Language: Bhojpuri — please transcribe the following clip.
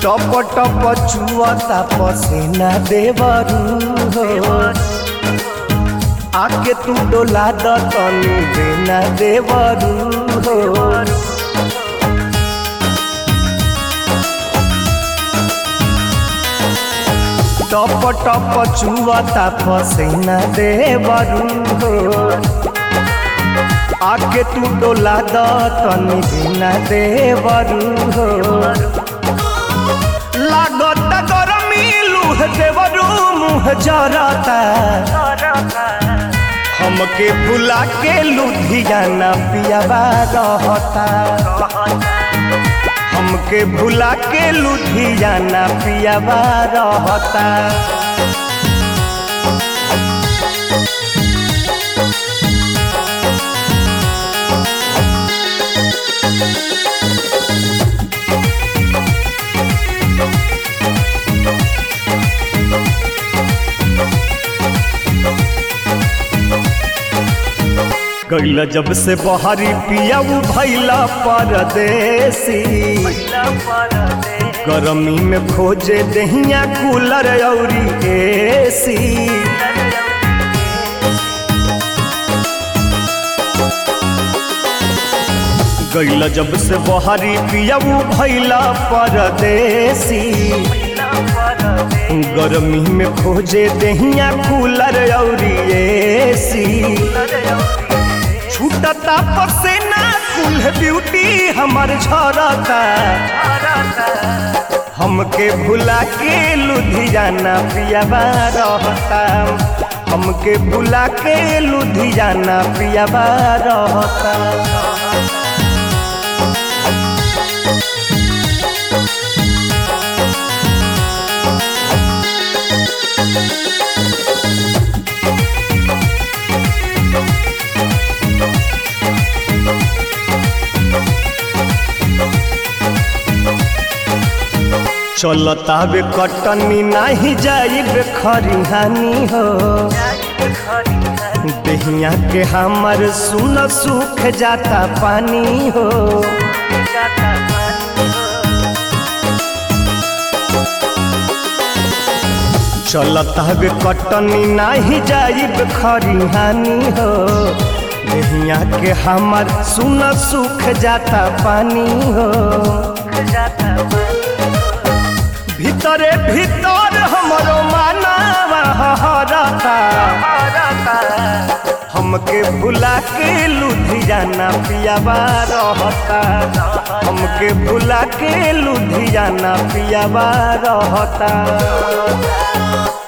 टप टप चुअता पसीना देवरू हो आके तू डोला द तनी बिना देवरू हो टप टप चुअता पसीना देवरू हो आके तू डोला द तनी बिना देवरू हो लागत गरमी लूह देवरू मुँह जरता हमके भुला के लुधियाना पियाबा रहता हमके भुला के लुधियाना पियाबा रहता गैला जब से बहरी पिया भैला परदेसी गरमी में खोजे दहिया कूलर औरी एसी गैला जब से बहरी पिया भैला परदेसी गरमी में खोजे दहिया कूलर औरी एसी छूटता पसेना कुल ब्यूटी हमर झरता हमके भुला के लुधियाना पियाबा रहता हमके भुला के लुधियाना पियाबा रहता चलतावे कटनी नाही जाइबे खरिहानी हो दहिया के हमर सुन सुख जाता पानी हो चलतावे कटनी नाही जाइब खरिहानी हो दहिया के हमर सुन सुख जाता पानी हो भीतरे भीतर हमरो मानवा हरता हमके भुला के लुधियाना पियाबा रहता हमके भुला के लुधियाना पियाबा रहता